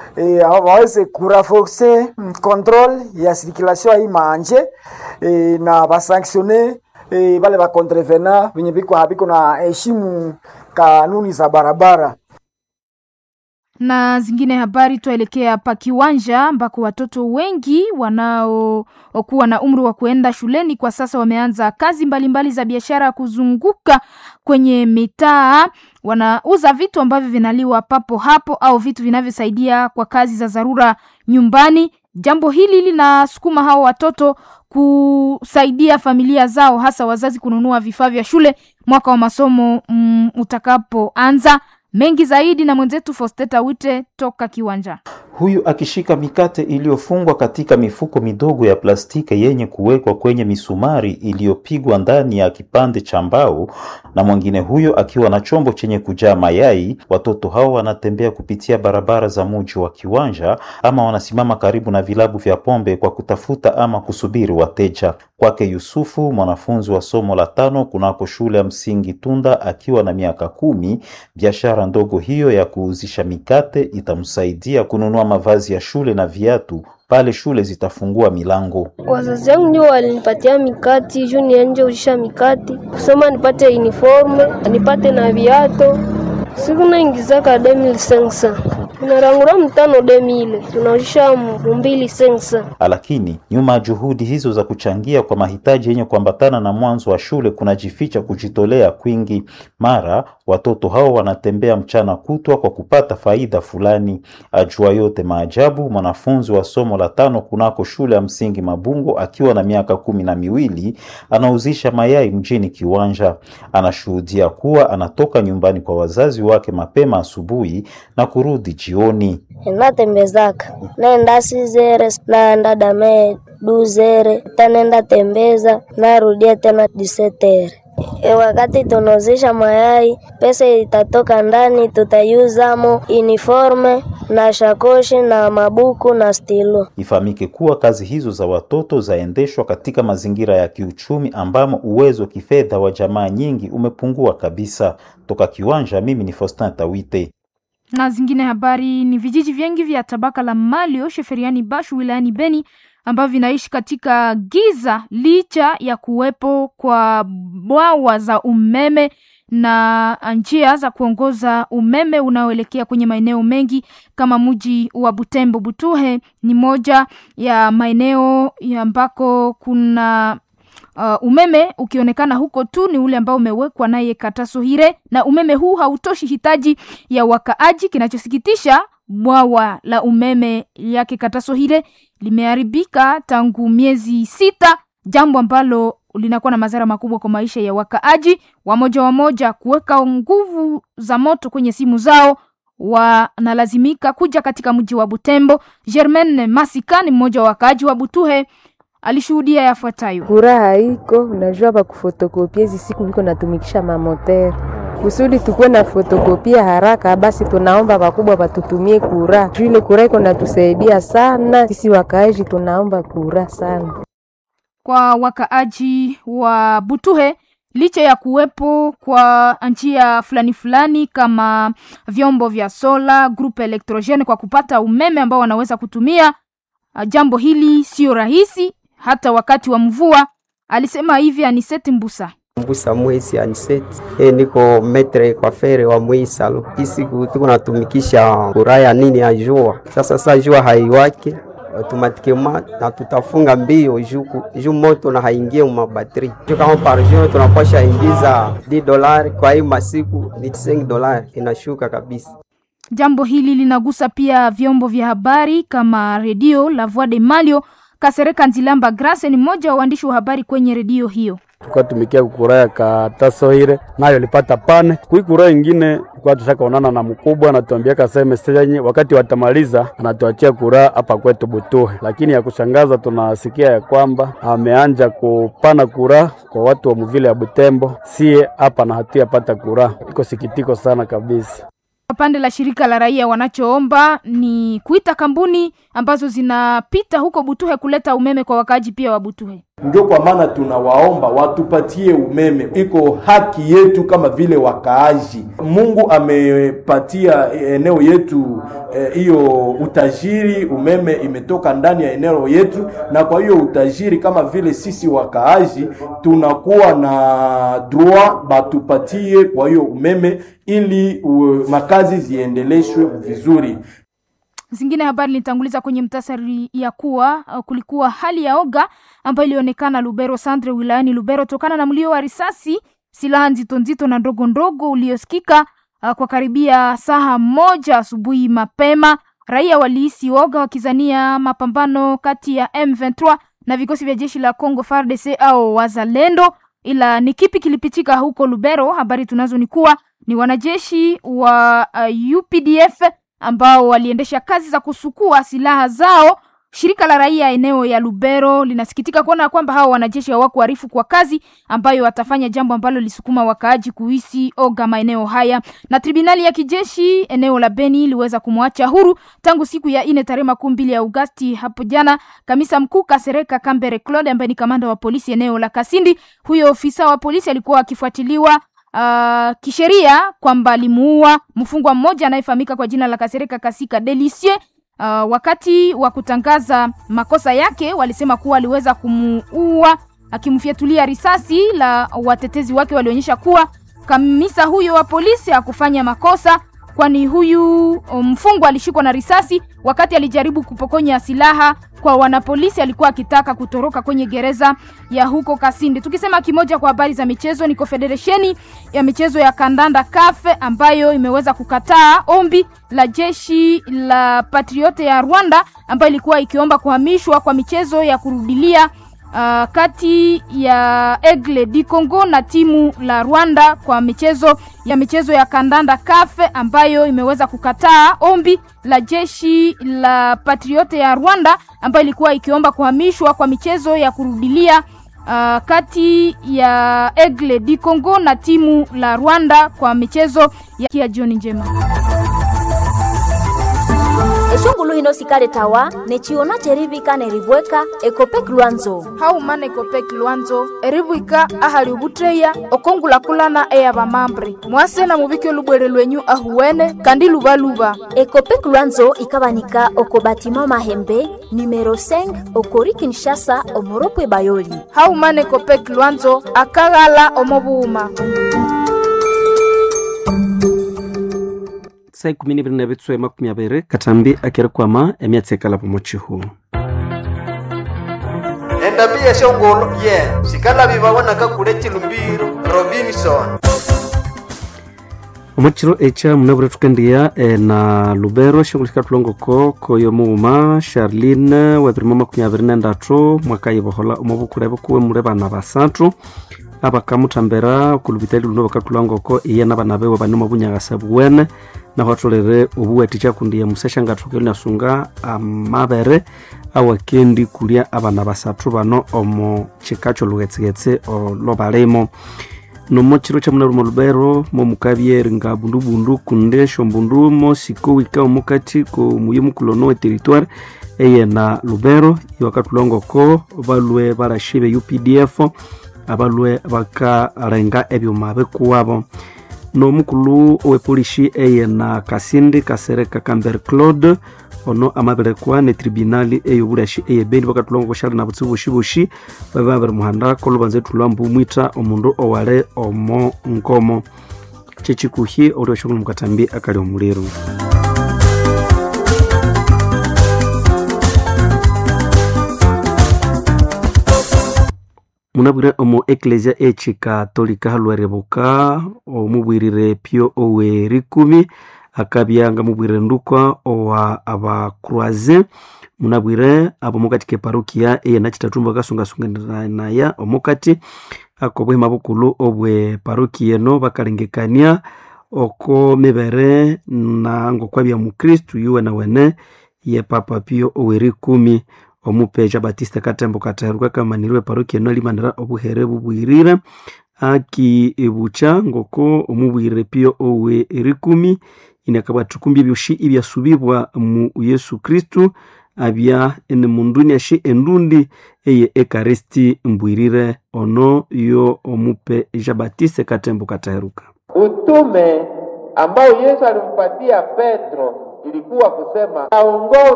e, waweze kuraforce controle ya circulation ya hii manje e, na basanctione e, bale ba contrevenant venye biko habiko na heshimu kanuni za barabara na zingine habari tuelekea pa kiwanja ambako watoto wengi wanaokuwa na umri wa kuenda shuleni kwa sasa wameanza kazi mbalimbali mbali za biashara ya kuzunguka kwenye mitaa wanauza vitu ambavyo vinaliwa papo hapo au vitu vinavyosaidia kwa kazi za dharura nyumbani jambo hili linasukuma hao watoto kusaidia familia zao hasa wazazi kununua vifaa vya shule mwaka wa masomo mm, utakapoanza mengi zaidi na mwenzetu Fosteta Wite toka kiwanja. Huyu akishika mikate iliyofungwa katika mifuko midogo ya plastiki yenye kuwekwa kwenye misumari iliyopigwa ndani ya kipande cha mbao, na mwingine huyo akiwa na chombo chenye kujaa mayai. Watoto hao wanatembea kupitia barabara za muji wa kiwanja, ama wanasimama karibu na vilabu vya pombe kwa kutafuta ama kusubiri wateja. Kwake Yusufu, mwanafunzi wa somo la tano kunako shule ya msingi Tunda, akiwa na miaka kumi, biashara ndogo hiyo ya kuuzisha mikate itamsaidia kununua mavazi ya shule na viatu pale shule zitafungua milango. Wazazi wangu ndio walinipatia mikati juu nianje ushisha mikati kusoma nipate uniforme nipate na viato siku naingizaka 2500 tunarangura mtano demile tunaushisha mbili sensa. Lakini nyuma ya juhudi hizo za kuchangia kwa mahitaji yenye kuambatana na mwanzo wa shule kunajificha kujitolea kwingi. Mara watoto hao wanatembea mchana kutwa kwa kupata faida fulani. Ajua yote maajabu, mwanafunzi wa somo la tano kunako shule ya msingi Mabungo akiwa na miaka kumi na miwili anauzisha mayai mjini Kiwanja. Anashuhudia kuwa anatoka nyumbani kwa wazazi wake mapema asubuhi na kurudi jioni. Natembezaka naenda sizere naenda dame duzere tanenda tembeza narudia tena disetere. E, wakati tunauzisha mayai pesa itatoka ndani, tutayuzamo uniforme na shakoshi na mabuku na stilo. Ifahamike kuwa kazi hizo za watoto zaendeshwa katika mazingira ya kiuchumi ambamo uwezo wa kifedha wa jamaa nyingi umepungua kabisa. Toka Kiwanja, mimi ni Faustin Tawite. Na zingine habari ni vijiji vingi vya tabaka la Malio sheferiani Bashu wilayani Beni ambavyo vinaishi katika giza licha ya kuwepo kwa bwawa za umeme na njia za kuongoza umeme unaoelekea kwenye maeneo mengi kama mji wa Butembo. Butuhe ni moja ya maeneo ambako kuna uh, umeme ukionekana huko tu ni ule ambao umewekwa naye Katasohire, na umeme huu hautoshi hitaji ya wakaaji. Kinachosikitisha, bwawa la umeme yake Katasohire limeharibika tangu miezi sita, jambo ambalo linakuwa na madhara makubwa kwa maisha ya wakaaji. Wamoja wamoja kuweka nguvu za moto kwenye simu zao wanalazimika kuja katika mji wa Butembo. Germaine Masika ni mmoja wa wakaaji wa Butuhe alishuhudia yafuatayo. Furaha iko unajua, bakufotokopia hizi siku viko natumikisha mamotere kusudi tukuwe na fotokopia haraka, basi tunaomba wakubwa watutumie kura juu ile kura iko natusaidia sana sisi wakaaji, tunaomba kura sana kwa wakaaji wa Butuhe licha ya kuwepo kwa njia fulani fulani kama vyombo vya sola groupe electrogene kwa kupata umeme ambao wanaweza kutumia. Jambo hili sio rahisi hata wakati wa mvua, alisema hivi Aniseti Mbusa. Mbusa mwezi Aniseti, e, niko metre kwa fere wa mwisalo isiku tuko natumikisha kuraya nini ya jua. Sasa saa jua haiwake automatikema na tutafunga mbio juu moto na haingie mu mabatri juu kama par jour tunapasha ingiza 10 dolari, kwa hii masiku ni 5 dolari, inashuka kabisa. Jambo hili linagusa pia vyombo vya habari kama redio La Voix de Malio. Kasereka Nzilamba Grace ni mmoja wa waandishi wa habari kwenye redio hiyo. tukatumikia kukuraya katasoire nayo lipata pane kuikura ingine kwa tushakaonana na mkubwa anatuambia kaseme senye wakati watamaliza anatuachia kura hapa kwetu Butuhe, lakini ya kushangaza tunasikia ya kwamba ameanja kupana kura kwa watu wa muvile ya Butembo, sie hapa na hatia pata kura. Iko sikitiko sana kabisa. Pande la shirika la raia wanachoomba ni kuita kampuni ambazo zinapita huko Butuhe kuleta umeme kwa wakaaji pia wa Butuhe. Ndio kwa maana tunawaomba watupatie umeme, iko haki yetu kama vile wakaaji. Mungu amepatia eneo yetu hiyo eh, utajiri. Umeme imetoka ndani ya eneo yetu, na kwa hiyo utajiri kama vile sisi wakaaji tunakuwa na droit batupatie kwa hiyo umeme ili uh, makazi ziendeleshwe vizuri. Zingine habari nilitanguliza kwenye mtasari ya kuwa uh, kulikuwa hali ya oga ambayo ilionekana Lubero Centre wilayani Lubero tokana na mlio wa risasi, silaha nzito nzito na ndogo ndogo uliosikika uh, kwa karibia saa moja asubuhi mapema. Raia walihisi oga wakizania mapambano kati ya M23 na vikosi vya jeshi la Congo FARDC au wazalendo, ila ni kipi kilipitika huko Lubero? Habari tunazo ni kuwa ni wanajeshi wa uh, UPDF ambao waliendesha kazi za kusukua silaha zao. Shirika la raia eneo ya Lubero linasikitika kuona kwamba hao wanajeshi hawakuarifu kwa kazi ambayo watafanya, jambo ambalo lisukuma wakaaji kuhisi oga maeneo haya. Na tribunali ya kijeshi eneo la Beni iliweza kumwacha huru tangu siku ya ine tarehe makumi mbili ya Agosti hapo jana kamisa mkuu Kasereka Kambere Claude ambaye ni kamanda wa polisi eneo la Kasindi. Huyo ofisa wa polisi alikuwa akifuatiliwa Uh, kisheria kwamba alimuua mfungwa mmoja anayefahamika kwa jina la Kasereka Kasika Delicie. Uh, wakati wa kutangaza makosa yake walisema kuwa aliweza kumuua akimfyatulia risasi, la watetezi wake walionyesha kuwa kamisa huyo wa polisi hakufanya makosa, kwani huyu mfungwa alishikwa na risasi wakati alijaribu kupokonya silaha kwa wanapolisi. Alikuwa akitaka kutoroka kwenye gereza ya huko Kasindi. Tukisema kimoja kwa habari za michezo, ni Confederation ya michezo ya kandanda kafe ambayo imeweza kukataa ombi la jeshi la Patriote ya Rwanda ambayo ilikuwa ikiomba kuhamishwa kwa michezo ya kurudilia Uh, kati ya Aigle du Congo na timu la Rwanda kwa michezo ya michezo ya kandanda kafe ambayo imeweza kukataa ombi la jeshi la Patriote ya Rwanda ambayo ilikuwa ikiomba kuhamishwa kwa michezo ya kurudilia uh, kati ya Aigle du Congo na timu la Rwanda kwa michezo ya jioni njema eshungulu hino sikale tawa nechiona cherivika neribweka ekopek lwanzo haumana ekopek lwanzo eribwika ahali ubutreya okongulakulana eya bamambre mwase na mubike lubwere lwenyu ahuwene kandi lubaluba ekopek lwanzo ikabanika oko batima mahembe numero 5 okori kinshasa omoropwe bayoli haumana ekopek lwanzo akaghala omobuuma saa ikumi nibiri na bitswe makumi abiri katambi akerikwama emyatsi ekala pomochihu endabia shongolo ye yeah. sikala bibawonaka kule chilumbiro robinson omukiro ekya munabura thukendiya e, na lubero shongolo sikatulongoko koyo muuma charline webirimo makumi abiri nendatu mwaka yibohola omubukula bukuwe mule bana basathu abakamuthambira okulubitali luno bakatulongoko iye nabana bewe banimo bunyagasa buwene nahuatholere obuwathikya kundi yamusesha ngathoke nasunga amabere awakendi kulya abana basathu bano omo kika kyolughetsegetse olobalimo nomo kiro kyamunaluma lubero momukabyeri nga bundubundu kunde shombundu mosiko wika omukati komuye mukulono we territoire eyena lubero iwakatulongoko balwe balashi be updf abalwe bakalenga ebyuma bikuwabo n'omukulu owepolisi eyena kasindi kasereka camber claude ono amaberekwa ne tribunali eyobulashi eyebeni bakatulongo koshali na butsibu bushi babe babiri muhanda kolubanza etulwambu mwita omundu owale omo nkomo kyekikuhi oli oshongolo mukatambi akali omuliru munabwire omu eklesia echikatolika halwerebuka omubwirire pio owe rikumi akabya nga mubwire ndukwa owa abakroise munabwire abo mukati keparukia eyena chitatumba kasungasunganaya omukati akobwema bukulu obwe parukia eno bakalengekania oko mibere na ngokwabya mukristu yuwe na wene ye papa pio owe rikumi omupeja batista katembo kateherwa kamanirwe parokia eno alimanira obuhere bubwirire akibucha ngoko omubwirire pio owe erikumi inakabwathukumbya ebyoshi ibyasubibwa mu yesu kristu abya ene munduni ashe endundi eye ekaristi mbwirire ono yo omupe jean baptiste katembo kataheruka Utume ambao Yesu alimpatia Petro ilikuwa kusema aongoze